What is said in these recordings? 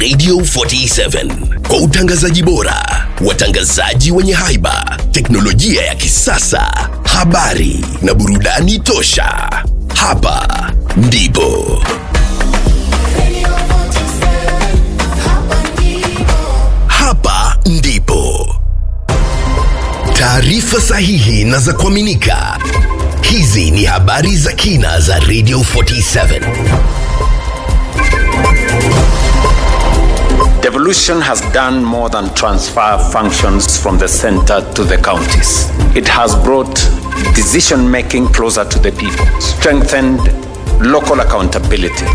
Radio 47 kwa utangazaji bora, watangazaji wenye haiba, teknolojia ya kisasa, habari na burudani tosha. Hapa ndipo hapa ndipo taarifa sahihi na za kuaminika. Hizi ni habari za kina za Radio 47. Devolution has done more than transfer functions from the center to the counties. It has brought decision making closer to the people, strengthened local accountability.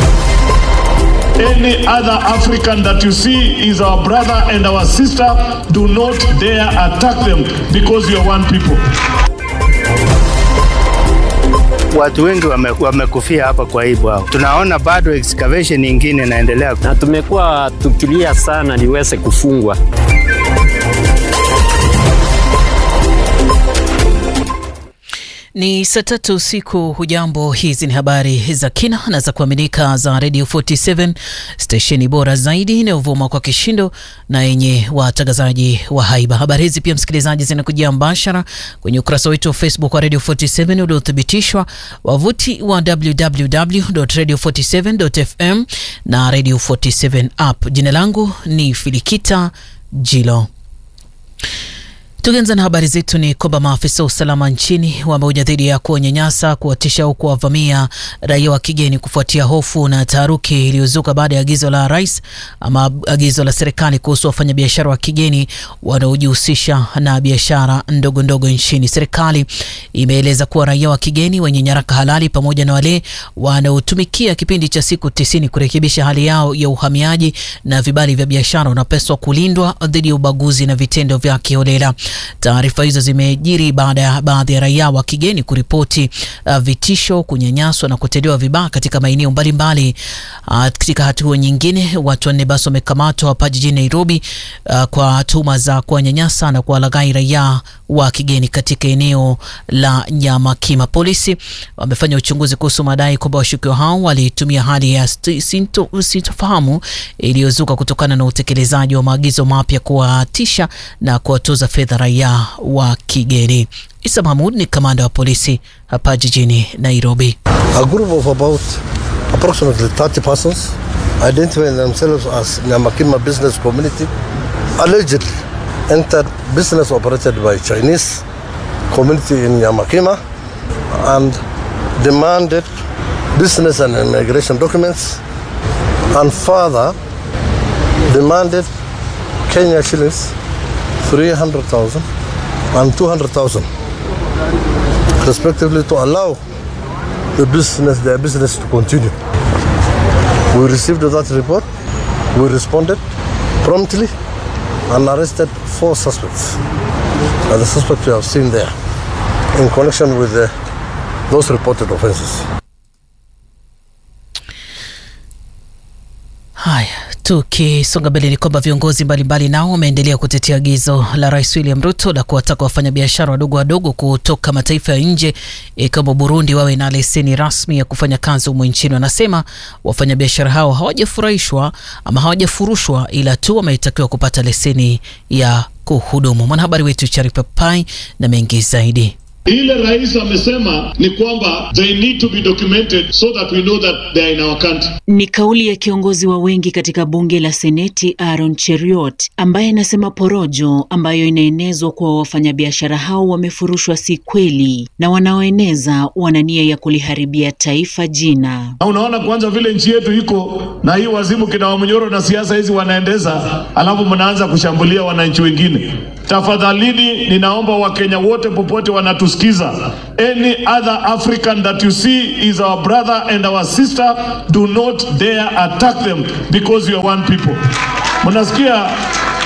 Any other African that you see is our brother and our sister. Do not dare attack them because you are one people. Watu wengi wame- wamekufia hapa kwa hii bwawa. Tunaona bado excavation nyingine inaendelea. na tumekuwa tukilia sana liweze kufungwa. Ni saa tatu usiku. Hujambo, hizi ni habari za kina na za kuaminika za Radio 47 stesheni bora zaidi inayovuma kwa kishindo na yenye watangazaji wa haiba. Habari hizi pia, msikilizaji, zinakujia mbashara kwenye ukurasa wetu wa Facebook wa Radio 47 uliothibitishwa, wavuti wa www.radio47.fm na Radio 47 app. Jina langu ni Filikita Jilo. Tukianza na habari zetu ni kwamba maafisa wa usalama nchini wameonya dhidi ya kuwanyanyasa, kuwatisha au kuwavamia raia wa kigeni kufuatia hofu na taharuki iliyozuka baada ya agizo la rais ama agizo la serikali kuhusu wafanyabiashara wa kigeni wanaojihusisha na biashara ndogo ndogo nchini. Serikali imeeleza kuwa raia wa kigeni wenye nyaraka halali pamoja na wale wanaotumikia kipindi cha siku tisini kurekebisha hali yao ya uhamiaji na vibali vya biashara wanapaswa kulindwa dhidi ya ubaguzi na vitendo vya kiholela. Taarifa hizo zimejiri baada ya baadhi ya raia wa kigeni kuripoti uh, vitisho, kunyanyaswa na kutendewa vibaya katika maeneo mbalimbali. Uh, katika hatua nyingine, watu wanne basi wamekamatwa hapa jijini Nairobi uh, kwa tuhuma za kuwanyanyasa na kuwalaghai raia wa kigeni katika eneo la Nyamakima. Polisi wamefanya uchunguzi kuhusu madai kwamba washukiwa hao walitumia hali ya sti- sinto- sintofahamu iliyozuka kutokana na utekelezaji wa maagizo mapya kuwatisha na kuwatoza fedha raia wa kigeni. Isa Mahmud ni kamanda wa polisi hapa jijini Nairobi. A group of about approximately 30 persons identifying themselves as Nyamakima business community allegedly entered business operated by Chinese community in Nyamakima and demanded business and immigration documents and further demanded Kenya shillings 300,000 and 200,000 respectively to allow the business, their business to continue. We received that report, we responded promptly and arrested four suspects. And the suspects we have seen there in connection with the, those reported offenses. Haya, tukisonga mbele ni kwamba viongozi mbalimbali nao wameendelea kutetea agizo la Rais William Ruto la kuwataka wafanyabiashara wadogo wadogo kutoka mataifa ya nje ikiwemo Burundi wawe na leseni rasmi ya kufanya kazi humo nchini. Wanasema wafanyabiashara hao hawajafurahishwa ama hawajafurushwa, ila tu wametakiwa kupata leseni ya kuhudumu. Mwanahabari wetu Charipa Pai na mengi zaidi. Ile rais amesema ni kwamba they need to be documented so that we know that they are in our country. Ni kauli ya kiongozi wa wengi katika bunge la Seneti Aaron Cheriot ambaye anasema porojo ambayo inaenezwa kuwa wafanyabiashara hao wamefurushwa si kweli na wanaoeneza wana nia ya kuliharibia taifa jina. Na unaona kwanza vile nchi yetu iko na hii wazimu kina Wamnyoro na siasa hizi wanaendeza, alafu mnaanza kushambulia wananchi wengine. Tafadhalini, ninaomba Wakenya wote popote wanatusikiza, any other African that you see is our brother and our sister, do not dare attack them because we are one people. Mnasikia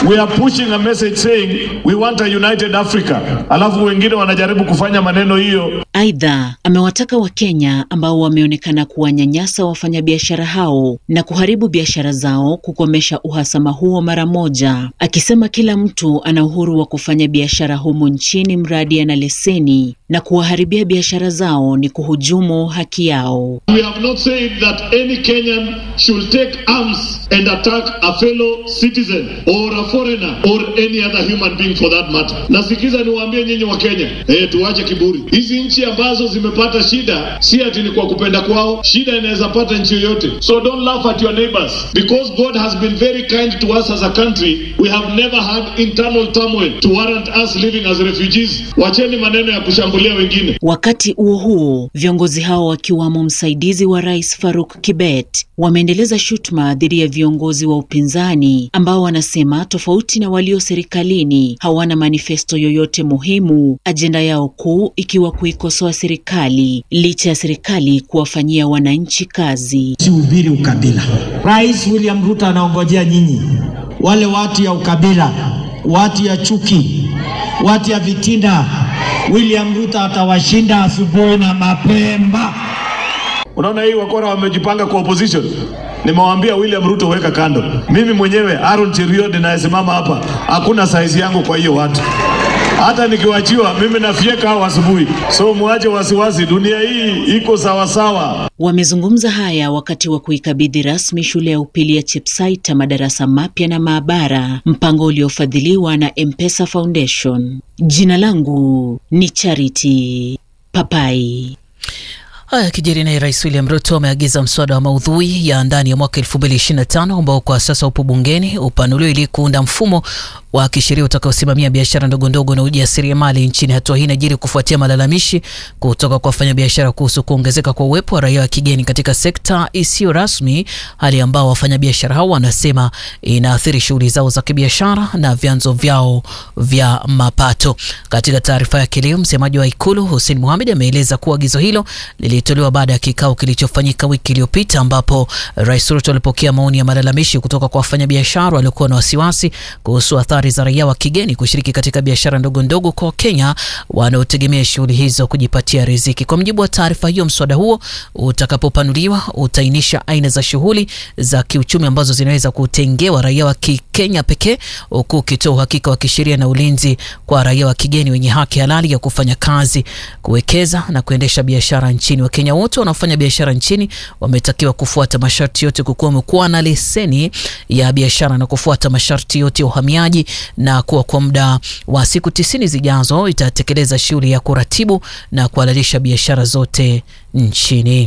We are pushing a message saying we want a united Africa, alafu wengine wanajaribu kufanya maneno hiyo. Aidha, amewataka Wakenya ambao wameonekana kuwanyanyasa wafanyabiashara hao na kuharibu biashara zao kukomesha uhasama huo mara moja, akisema kila mtu ana uhuru wa kufanya biashara humu nchini mradi ana leseni na kuwaharibia biashara zao ni kuhujumu haki yao. We have not said that any Kenyan should take arms and attack a fellow citizen or a foreigner or any other human being for that matter. Nasikiza niwaambie nyinyi wa Kenya, eh, tuache kiburi. Hizi nchi ambazo zimepata shida si ati ni kwa kupenda kwao, shida inaweza pata nchi yoyote. So don't laugh at your neighbors because God has been very kind to us as a country. We have never had internal turmoil to warrant us living as refugees. Wacheni maneno ya kushambulia wengine. Wakati huo huo, viongozi hao wakiwamo msaidizi wa rais Faruk Kibet wameendeleza shutuma dhidi ya viongozi wa upinzani ambao wanasema tofauti na walio serikalini hawana manifesto yoyote muhimu, ajenda yao kuu ikiwa kuikosoa serikali licha ya serikali kuwafanyia wananchi kazi. Sihubiri ukabila. Rais William Ruto anaongojea nyinyi, wale watu ya ukabila, watu ya chuki, watu ya vitina. William Ruto atawashinda asubuhi na mapema. Unaona hii wakora wamejipanga kwa opposition. Nimewaambia William Ruto weka kando. Mimi mwenyewe Aaron Cheruiyot ninayesimama hapa, hakuna saizi yangu kwa hiyo watu. Hata nikiwachiwa mimi nafyeka hao asubuhi, so muache wasiwasi, dunia hii iko sawasawa. Wamezungumza haya wakati wa kuikabidhi rasmi shule ya upili ya Chepsaita madarasa mapya na maabara, mpango uliofadhiliwa na M-Pesa Foundation. Jina langu ni Charity Papai. Haya kijiri naye Rais William Ruto ameagiza mswada wa maudhui ya ndani ya mwaka 2025 ambao kwa sasa upo bungeni upanuliwe ili kuunda mfumo wa kisheria utakaosimamia biashara ndogo ndogo na ujasiriamali nchini. Hatua hii inajiri kufuatia malalamishi kutoka kwa wafanyabiashara kuhusu kuongezeka kwa uwepo wa raia wa kigeni katika sekta isiyo rasmi, hali ambao wafanyabiashara hao wanasema inaathiri shughuli zao za kibiashara na vyanzo vyao vya mapato. Katika taarifa yake leo, msemaji wa Ikulu Hussein Mohamed ameeleza kuwa agizo hilo lilitolewa baada ya kikao kilichofanyika wiki iliyopita ambapo Rais Ruto alipokea maoni ya malalamishi kutoka kwa wafanyabiashara waliokuwa na wasiwasi kuhusu athari za raia wa kigeni kushiriki katika biashara ndogo ndogo kwa Wakenya wanaotegemea shughuli hizo kujipatia riziki. Kwa mujibu wa taarifa hiyo, mswada huo utakapopanuliwa utaainisha aina za shughuli za kiuchumi ambazo zinaweza kutengewa raia wa Kikenya pekee, huku ukitoa uhakika wa kisheria na ulinzi kwa raia wa kigeni wenye haki halali ya kufanya kazi, kuwekeza na kuendesha biashara nchini. Wakenya wote wanaofanya biashara nchini wametakiwa kufuata masharti yote, kukiwemo kuwa na leseni ya biashara na kufuata masharti yote ya uhamiaji na kuwa kwa muda wa siku tisini zijazo itatekeleza shughuli ya kuratibu na kuhalalisha biashara zote nchini.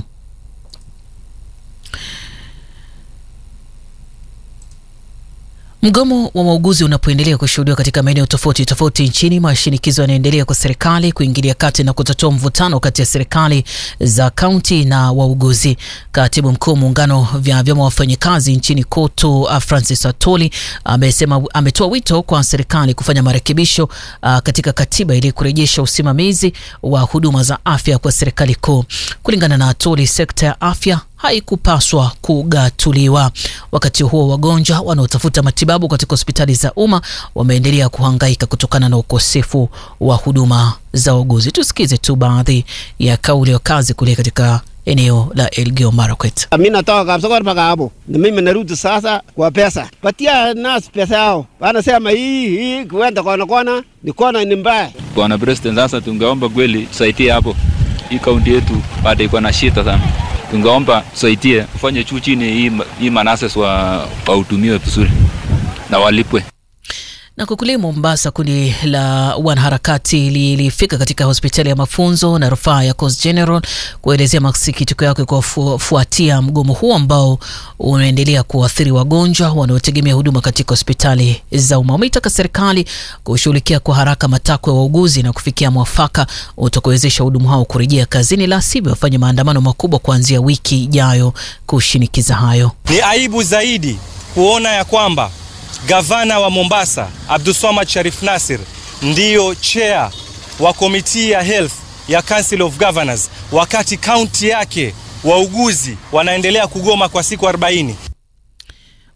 Mgomo wa wauguzi unapoendelea kushuhudiwa katika maeneo tofauti tofauti nchini, mashinikizo yanaendelea kwa serikali kuingilia kati na kutatua mvutano kati ya serikali za kaunti na wauguzi. Katibu mkuu muungano vya vyama wafanyikazi nchini KOTU Francis Atoli amesema ametoa wito kwa serikali kufanya marekebisho uh, katika katiba ili kurejesha usimamizi wa huduma za afya kwa serikali kuu. Kulingana na Atoli, sekta ya afya haikupaswa kugatuliwa. Wakati huo wagonjwa wanaotafuta matibabu katika hospitali za umma wameendelea kuhangaika kutokana na ukosefu wa huduma za uguzi. Tusikize tu baadhi ya kauli ya kazi kule katika eneo la Elgeyo Marakwet. Mimi natoka Kapsokor mpaka hapo, na mimi narudi sasa kwa pesa. Patia nasi pesa yao, wanasema hii hii kuenda kona kona ni kona ni mbaya. Bwana President, sasa tungeomba kweli tusaidie hapo, hii kaunti yetu bado iko na shida sana tungeomba tusaidie ufanye juu chini, hii, hii manases wa wahudumiwe vizuri na walipwe. Na kule Mombasa, kundi la wanaharakati lilifika katika hospitali ya mafunzo na rufaa ya Coast General kuelezea masikitiko yake kwa kufuatia mgomo huo ambao unaendelea kuathiri wagonjwa wanaotegemea huduma katika hospitali za umma. Wameitaka serikali kushughulikia kwa haraka matakwa ya wauguzi na kufikia mwafaka utakaowezesha hudumu hao kurejea kazini, la sivyo wafanye maandamano makubwa kuanzia wiki ijayo kushinikiza hayo. Ni aibu zaidi kuona ya kwamba Gavana wa Mombasa Abdulswamad Sharif Nasir ndiyo chair wa komiti ya health ya Council of Governors, wakati kaunti yake wauguzi wanaendelea kugoma kwa siku 40.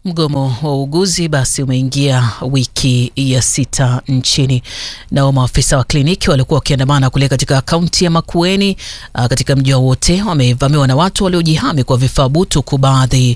Mgomo wa uuguzi basi umeingia wiki ya sita nchini. Nao maafisa wa kliniki walikuwa wakiandamana kule katika kaunti ya Makueni uh, katika mji wote wamevamiwa na watu waliojihami kwa vifaa butu, huku baadhi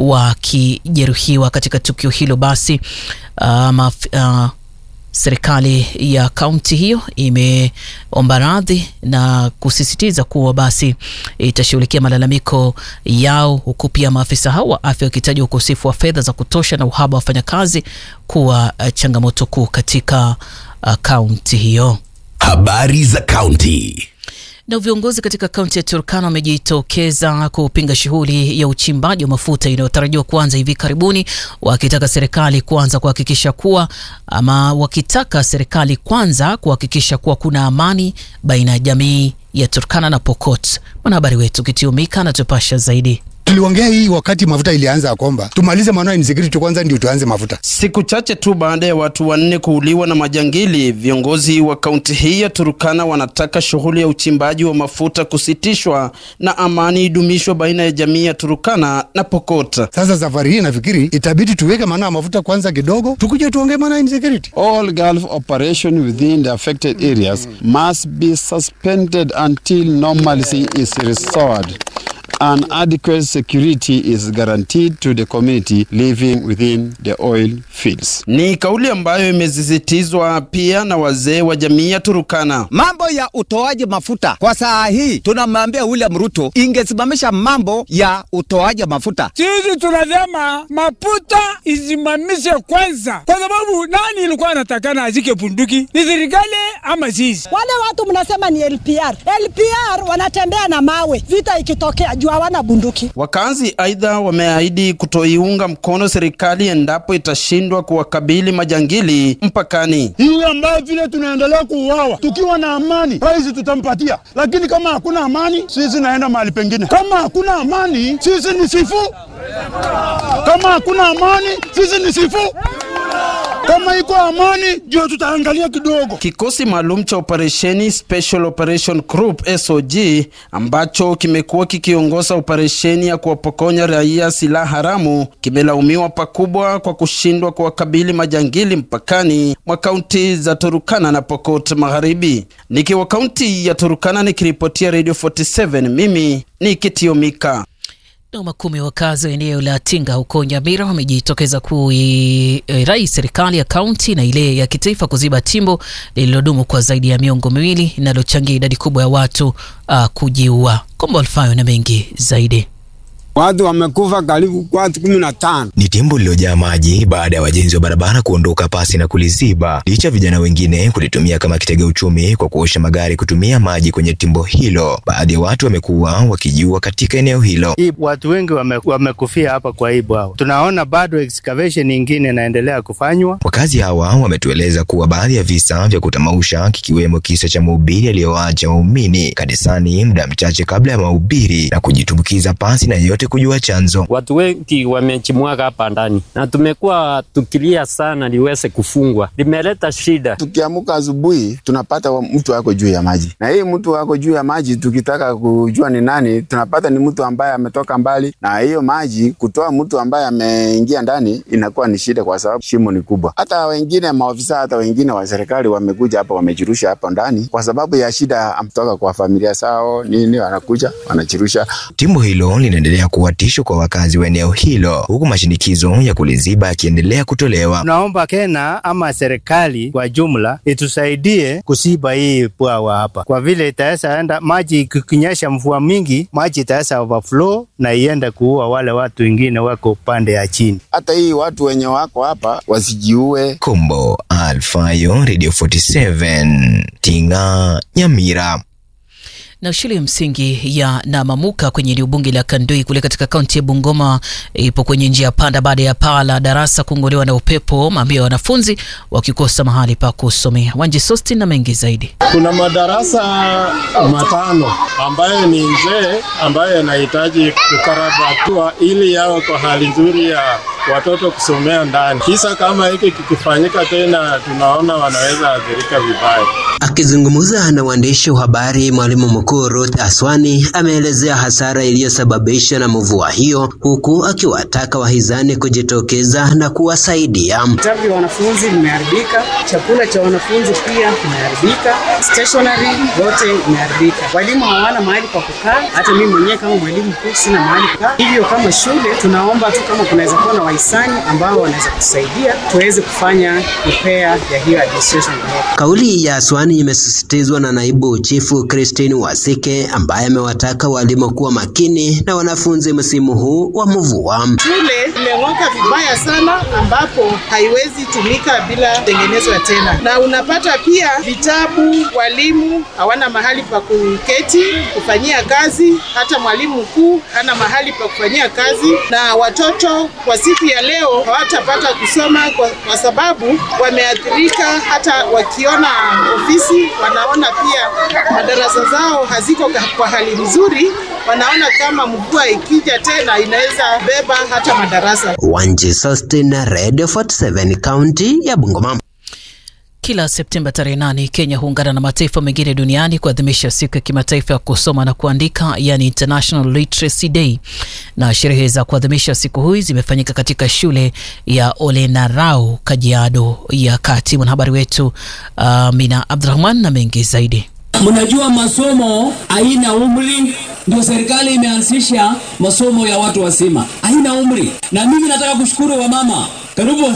wakijeruhiwa katika tukio hilo. Basi uh, maf, uh, serikali ya kaunti hiyo imeomba radhi na kusisitiza kuwa basi itashughulikia malalamiko yao, huku pia maafisa hao wa afya wakitaja ukosefu wa fedha za kutosha na uhaba wa wafanyakazi kuwa uh, changamoto kuu katika kaunti uh, hiyo. Habari za kaunti. Na viongozi katika kaunti ya Turkana wamejitokeza kupinga shughuli ya uchimbaji wa mafuta inayotarajiwa kuanza hivi karibuni, wakitaka serikali kwanza kuhakikisha kuwa ama wakitaka serikali kwanza kuhakikisha kuwa kuna amani baina ya jamii ya Turkana na Pokot. Mwanahabari wetu Kitiumika anatupasha zaidi. Tuliongea hii wakati mafuta ilianza kwamba tumalize maneno ya insecurity kwanza ndio tuanze mafuta. Siku chache tu baada ya watu wanne kuuliwa na majangili, viongozi wa kaunti hii ya Turkana wanataka shughuli ya uchimbaji wa mafuta kusitishwa na amani idumishwe baina ya jamii ya Turkana na Pokot. Sasa safari hii nafikiri itabidi tuweke maneno ya mafuta kwanza kidogo, tukuje tuongee maneno ya insecurity. All Gulf operation within the affected areas must be suspended until normalcy is restored and adequate security is guaranteed to the community living within the oil fields. Ni kauli ambayo imesisitizwa pia na wazee wa jamii ya Turukana. Mambo ya utoaji mafuta kwa saa hii tunamwambia William Ruto ingesimamisha mambo ya utoaji mafuta. Sisi tunasema mafuta isimamishe kwanza, kwa sababu nani ilikuwa anatakana azike bunduki? Ni serikali ama sisi? Wale watu mnasema ni LPR. LPR wanatembea na mawe, vita ikitokea juu hawana bunduki. Wakazi aidha wameahidi kutoiunga mkono serikali endapo itashindwa kuwakabili majangili mpakani. Hii ambayo vile tunaendelea kuuawa tukiwa na amani, rais tutampatia, lakini kama hakuna amani, sisi naenda mahali pengine. Kama hakuna amani, sisi ni sifu. Kama hakuna amani, sisi ni sifu. Kama iko amani ndio tutaangalia kidogo. Kikosi maalum cha operesheni Special Operation Group SOG ambacho kimekuwa kikiongoza operesheni ya kuwapokonya raia silaha haramu kimelaumiwa pakubwa kwa kushindwa kuwakabili majangili mpakani mwa kaunti za Turukana na Pokot Magharibi. Nikiwa kaunti ya Turukana nikiripotia Radio 47, mimi ni Kitiomika. Na makumi wakazi wa eneo la Tinga huko Nyamira wamejitokeza kuirai serikali ya kaunti na ile ya kitaifa kuziba timbo lililodumu kwa zaidi ya miongo miwili linalochangia idadi kubwa ya watu uh, kujiua. Kombo Alfayo na mengi zaidi. Watu wamekufa karibu watu kumi na tano. Ni timbo lililojaa maji baada ya wajenzi wa barabara kuondoka pasi na kuliziba, licha vijana wengine kulitumia kama kitega uchumi kwa kuosha magari kutumia maji kwenye timbo hilo. Baadhi ya watu wamekuwa wakijiua katika eneo hilo. Hii watu wengi wame, wamekufia hapa kwa hii bwawa. Tunaona bado excavation nyingine inaendelea kufanywa. Wakazi hawa wametueleza kuwa baadhi ya visa vya kutamausha kikiwemo kisa cha mhubiri aliyoacha waumini kanisani muda mchache kabla ya mahubiri na kujitumbukiza pasi na yeyote kujua chanzo. Watu wengi wamechimwaga hapa ndani na tumekuwa tukilia sana liweze kufungwa, limeleta shida. Tukiamuka asubuhi tunapata mtu ako juu ya maji, na hii mtu ako juu ya maji, tukitaka kujua ni nani, tunapata ni mtu ambaye ametoka mbali, na hiyo maji kutoa mtu ambaye ameingia ndani inakuwa ni shida, kwa sababu shimo ni kubwa. Hata wengine maofisa, hata wengine wa serikali wamekuja hapa, wamejirusha hapa ndani kwa sababu ya shida amtoka kwa familia sao nini, wanakuja wanajirusha. Timbo hilo linaendelea kuwa tisho kwa wakazi wa eneo hilo, huku mashinikizo ya kuliziba yakiendelea kutolewa. Tunaomba Kenya ama serikali kwa jumla itusaidie kusiba hii bwawa hapa, kwa vile itaweza enda maji ikinyesha mvua mingi, maji itaweza overflow na iende kuua wale watu wengine wako upande ya chini. Hata hii watu wenye wako hapa wasijiue. Kombo Alfayo, Radio 47 Tinga, Nyamira na shule ya msingi ya Namamuka kwenye eneo bunge la Kandui kule katika kaunti ya Bungoma ipo kwenye njia panda baada ya paa la darasa kung'olewa na upepo, mamia ya wanafunzi wakikosa mahali pa kusomea. Wanji Sosti na mengi zaidi. Kuna madarasa matano ambayo ni nzee ambayo yanahitaji kukarabatiwa ili yawe kwa hali nzuri ya watoto kusomea ndani. Kisa kama hiki kikifanyika tena, tunaona wanaweza athirika vibaya. Akizungumza na waandishi wa habari, mwalimu mkuu Ruth Aswani ameelezea hasara iliyosababishwa na mvua hiyo, huku akiwataka wahizani kujitokeza na kuwasaidia. Vitabu vya wanafunzi vimeharibika, chakula cha wanafunzi pia kimeharibika, stationery yote imeharibika, walimu hawana mahali pa kukaa. Hata mimi mwenyewe kama mwalimu mkuu sina mahali pa kukaa. Hivyo kama shule tunaomba tu kama kunaweza kuwa na wahisani ambao wanaweza kusaidia tuweze kufanya repair ya hiyo administration block. Kauli ya Aswani imesisitizwa na naibu chifu Christine Wasike ambaye amewataka walimu kuwa makini na wanafunzi msimu huu wa mvua. Shule imeng'oka vibaya sana, ambapo haiwezi tumika bila tengenezwa tena, na unapata pia vitabu, walimu hawana mahali pa kuketi kufanyia kazi, hata mwalimu mkuu hana mahali pa kufanyia kazi, na watoto kwa siku ya leo hawatapata kusoma kwa, kwa sababu wameathirika. Hata wakiona ofisi wanaona pia madarasa zao haziko kwa hali nzuri, wanaona kama mvua ikija tena inaweza beba hata madarasa. Wanji Sustin, Radio 47 kaunti ya Bungoma. Kila Septemba tarehe nane Kenya huungana na mataifa mengine duniani kuadhimisha siku ya kimataifa ya kusoma na kuandika, yani International Literacy Day, na sherehe za kuadhimisha siku hii zimefanyika katika shule ya Olenarau, Kajiado ya Kati. Mwanahabari wetu uh, Mina Abdurahman na mengi zaidi. Mnajua masomo haina umri, ndio serikali imeanzisha masomo ya watu wazima, haina umri. Na mimi nataka kushukuru wamama, karibu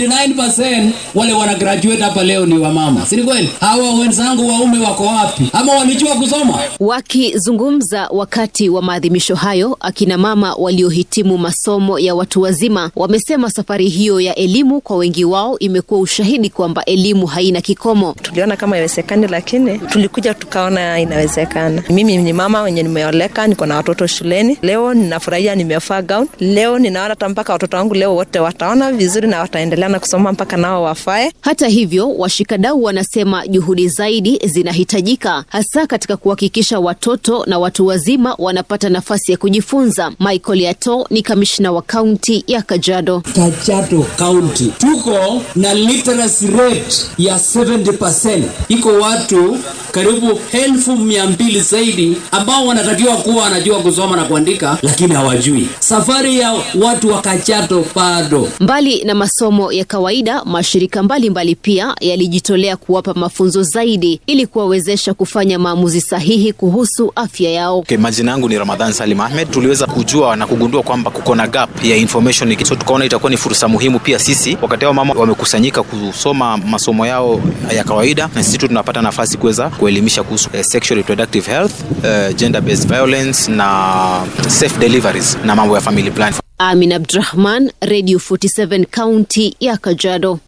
99% wale wana graduate hapa leo ni wamama, si kweli? Hawa wenzangu waume wako wapi? Ama walijua kusoma? Wakizungumza wakati wa maadhimisho hayo, akina mama waliohitimu masomo ya watu wazima wamesema safari hiyo ya elimu kwa wengi wao imekuwa ushahidi kwamba elimu haina kikomo. Tuliona kama iwezekani, lakini tulikuja tukaona inawezekana. Mimi ni mama wenye nimeoleka, niko na watoto shuleni. Leo ninafurahia, nimevaa gown. Leo ninaona hata mpaka watoto wangu leo wote wataona vizuri na wataendelea na kusoma mpaka nao wafae. Hata hivyo, washikadau wanasema juhudi zaidi zinahitajika, hasa katika kuhakikisha watoto na watu wazima wanapata nafasi ya kujifunza. Michael Yato ni kamishna wa kaunti ya Kajiado. Kajiado County tuko na literacy rate ya 70%. Iko watu karibu elfu mia mbili zaidi ambao wanatakiwa kuwa wanajua kusoma na kuandika, lakini hawajui. Safari ya watu wa Kajiado bado. Mbali na masomo ya kawaida, mashirika mbalimbali mbali pia yalijitolea kuwapa mafunzo zaidi ili kuwawezesha kufanya maamuzi sahihi kuhusu afya yao. Okay, majina yangu ni Ramadhan Salim Ahmed. Tuliweza kujua na kugundua kwamba kuko na gap ya information, so tukaona itakuwa ni fursa muhimu pia sisi, wakati hao mama wamekusanyika kusoma masomo yao ya kawaida, na sisi tu tunapata nafasi kuweza kuelimisha kuhusu uh, sexual reproductive health, uh, gender based violence na safe deliveries na mambo ya family plan. Amin Abdurahman, Radio 47 kaunti ya Kajiado.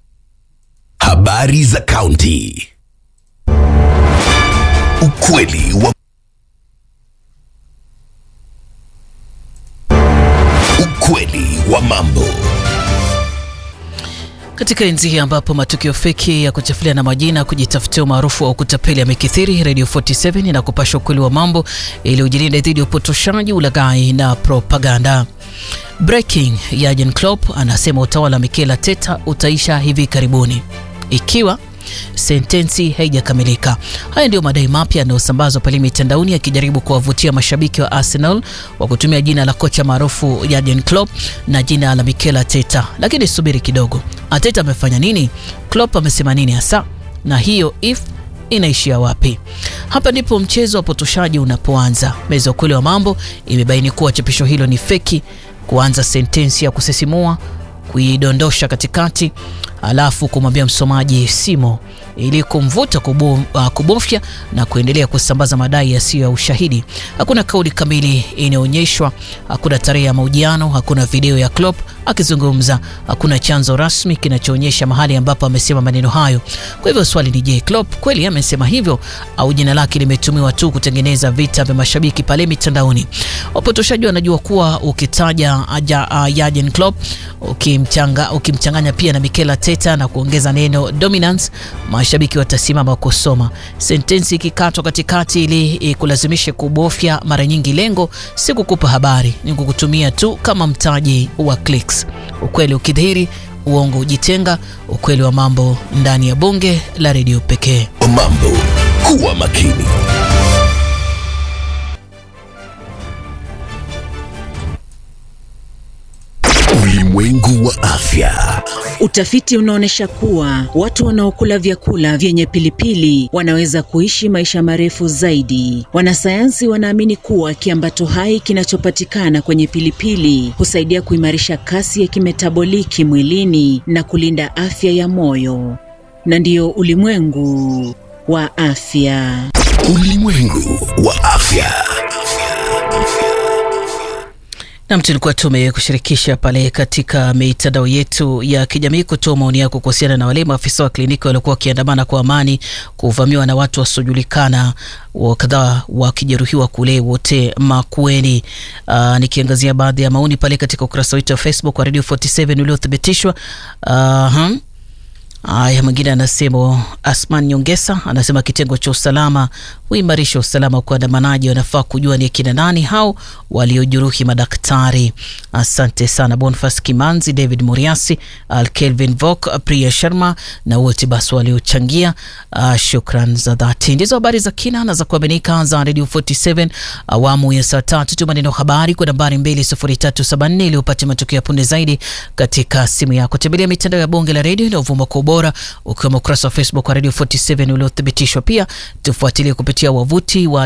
Habari za kaunti. Ukweli wa ukweli wa mambo. Katika enzi hii ambapo matukio feki ya kuchafulia na majina kujitafutia umaarufu wa kutapeli yamekithiri, Radio 47 inakupasha ukweli wa mambo ili ujilinde dhidi ya upotoshaji, ulaghai na propaganda. Breaking, Jurgen Klopp anasema utawala wa Mikel Arteta utaisha hivi karibuni ikiwa sentensi haijakamilika. Haya ndiyo madai mapya yanayosambazwa pale mitandaoni yakijaribu kuwavutia mashabiki wa Arsenal wa kutumia jina la kocha maarufu Jurgen Klopp na jina la Mikel Arteta. Lakini subiri kidogo, Arteta amefanya nini? Klopp amesema nini hasa? Na hiyo if inaishia wapi? Hapa ndipo mchezo wa potoshaji unapoanza. Meza ukweli wa mambo imebaini kuwa chapisho hilo ni feki, kuanza sentensi ya kusisimua kuidondosha katikati alafu kumwambia msomaji simo ili kumvuta kubo, uh, kubofya na kuendelea kusambaza madai yasiyo ya ushahidi. Hakuna kauli kamili inayoonyeshwa, hakuna tarehe ya mahojiano, hakuna video ya Klopp akizungumza, hakuna chanzo rasmi kinachoonyesha mahali ambapo amesema maneno hayo. Kwa hivyo swali ni je, Klopp kweli amesema hivyo au jina lake limetumiwa tu kutengeneza vita vya mashabiki pale mitandaoni? Wapotoshaji wanajua kuwa ukitaja aja, uh, Jurgen Klopp ukimchanga, ukimchanganya pia na Mikel Arteta na kuongeza neno dominance, mashabiki watasimama kusoma. Sentensi ikikatwa katikati ili kulazimishe kubofya, mara nyingi lengo si kukupa habari, ni kukutumia tu kama mtaji wa clicks. X. Ukweli ukidhihiri, uongo hujitenga. Ukweli wa mambo ndani ya bonge la redio pekee. Mambo, kuwa makini. Ulimwengu wa afya. Utafiti unaonyesha kuwa watu wanaokula vyakula vyenye pilipili wanaweza kuishi maisha marefu zaidi. Wanasayansi wanaamini kuwa kiambato hai kinachopatikana kwenye pilipili husaidia kuimarisha kasi ya kimetaboliki mwilini na kulinda afya ya moyo. Na ndiyo ulimwengu wa afya. Ulimwengu wa afya. Nam, tulikuwa tumekushirikisha pale katika mitandao yetu ya kijamii kutoa maoni yako kuhusiana na wale maafisa wa kliniki waliokuwa wakiandamana kwa amani kuvamiwa na watu wasiojulikana, kadhaa wakijeruhiwa kule wote Makueni. Uh, nikiangazia baadhi ya maoni pale katika ukurasa wetu wa Facebook wa Radio 47 uliothibitishwa. uh, Haya, mwingine anasema, Asman Nyongesa anasema kitengo cha usalama huimarisha usalama kwa waandamanaji, wanafaa kujua ni akina nani hao waliojeruhi madaktari. Asante sana Bonfas Kimanzi, David Muriasi, Al Kelvin Vok, Priya Sharma na wote basi waliochangia. Uh, shukran za dhati. Ndizo habari za kina na za kuaminika za Radio 47 awamu ya saa tatu. Tuma neno habari kwa nambari 20374 ili upate matokeo ya punde zaidi katika simu yako. Tembelea mitandao ya bonge la redio inayovuma kwa ubora ukiwemo ukurasa wa Facebook wa Radio 47 uliothibitishwa. Pia tufuatilie kupitia wavuti wa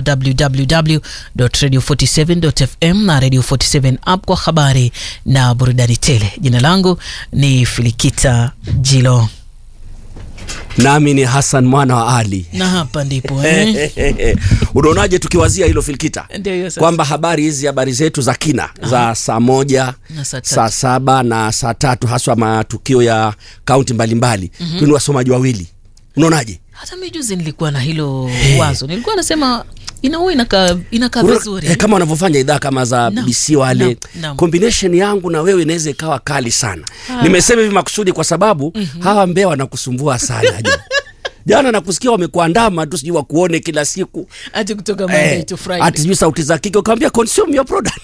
www.radio47.fm na Radio 47 app kwa habari na burudani tele. Jina langu ni Filikita Jilo nami ni Hassan mwana wa Ali na hapa ndipo eh? Unaonaje tukiwazia hilo Filkita, Ndio, sasa. kwamba habari hizi habari zetu za kina za saa moja Na saa tatu. saa saba na saa tatu haswa matukio ya kaunti mbalimbali Mhm. mm wasomaji wawili, unaonaje? Hata mimi juzi nilikuwa na hilo wazo, nilikuwa nasema inaua inakaa inakaa Unaona- vizuri eh, kama wanavyofanya idhaa kama za Naam, BBC wale naam, naam. combination yangu na wewe inaweza ikawa kali sana. Ah. Nimesema hivi makusudi kwa sababu hawa mbea wanakusumbua sana jana. Jana nakusikia wamekuandama tu, sijui wakuone kila siku ati kutoka Monday to Friday. ati sijui sauti za kike ukamwambia consume your product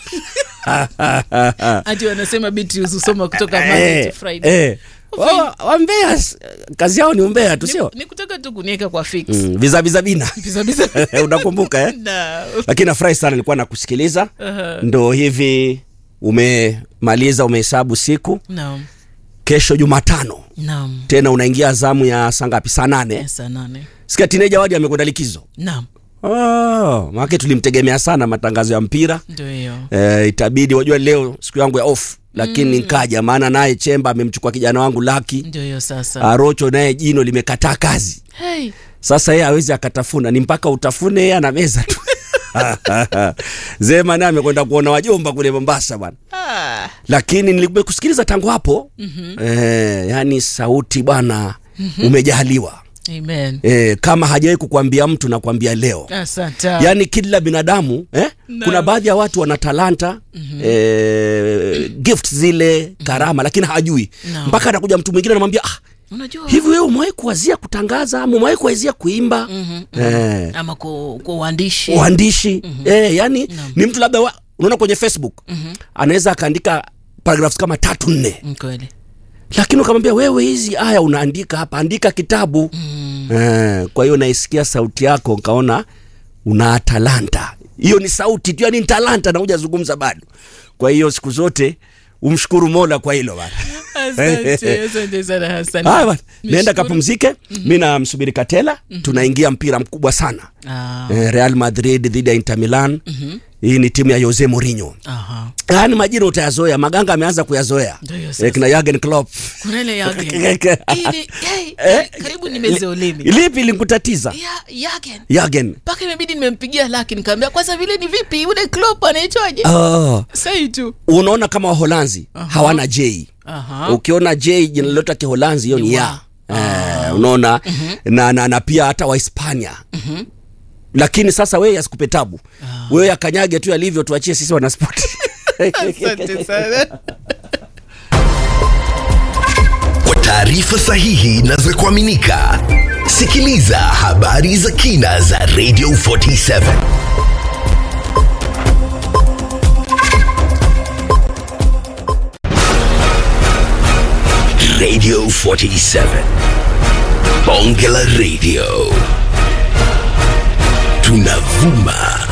ati wanasema Beatrice husoma kutoka Monday to Eh, Friday. eh. Wa- wambea s- kazi yao ni umbea tu sio Ni kutaka tu kuniweka kwa fix. Mm, visa visa bina Visa visa. unakumbuka eh? Na. lakini nafurahi sana nilikuwa nakusikiliza Aha. ndo hivi umemaliza umehesabu siku Naam. kesho jumatano Naam. tena unaingia zamu ya saa ngapi saa nane Saa nane. sikia tineja wadi amekwenda likizo Naam. oh, maake tulimtegemea sana matangazo ya mpira Ndio hiyo. eh, itabidi wajua leo siku yangu ya off lakini Mm. nkaja maana naye chemba amemchukua kijana wangu laki Ndio hiyo sasa. arocho naye jino limekataa kazi Hey. sasa yeye awezi akatafuna ni mpaka utafune yeye ana meza tu zema naye amekwenda kuona wajomba kule mombasa bwana Ah. lakini nilikusikiliza tangu hapo Mhm. eh, yani sauti bwana Mhm. umejaliwa Amen. eh, kama hajawahi kukwambia mtu nakwambia leo Asante. yaani kila binadamu eh? Naam. kuna baadhi ya watu wana talanta Mhm. eh, gift zile karama lakini hajui Naam. mpaka anakuja mtu mwingine anamwambia ah, Unajua hivi wewe umewahi kuwazia kutangaza ama umewahi kuwazia kuimba Mhm. eh, ama kwa kwa uandishi. uandishi eh, yani ni mtu labda wa- unaona kwenye facebook Mhm. anaweza akaandika paragraphs kama tatu nne Mm, Kweli. lakini ukamwambia wewe hizi aya unaandika hapa andika kitabu mm. eh, kwa hiyo naisikia sauti yako nkaona una talanta hiyo ni sauti tu yani ni talanta na hujazungumza bado kwa hiyo siku zote umshukuru mola kwa hilo bana Asante, asante sana Hassan. haya bana naenda Nishukuru. kapumzike mi namsubiri katela tunaingia mpira mkubwa sana Ah. eh, real madrid dhidi ya inter milan Mhm. hii ni timu ya jose mourinho Aha. yaani majina utayazoea maganga ameanza kuyazoea Ndio hiyo sasa. eh, kina Jurgen Klopp Kuna ile yake. Ili hey, karibu nimeze ulimi. lipi linkutatiza Ya Yagen. Jurgen Mpaka imebidi nimempigia laki nikamwambia kwanza vile ni vipi yule Klopp anaitwaje? oh. Sai tu. unaona kama waholanzi hawana j Aha. ukiona j jina lolote ya kiholanzi hiyo ni ya eh, unaona na, na, na pia hata wahispania Mhm. lakini sasa wewe asikupe tabu wewe akanyage tu yalivyo tuachie sisi wanaspoti Asante sana. Kwa taarifa sahihi na za kuaminika, sikiliza habari za kina za Radio 47 Radio 47. Bonge la Radio. Tunavuma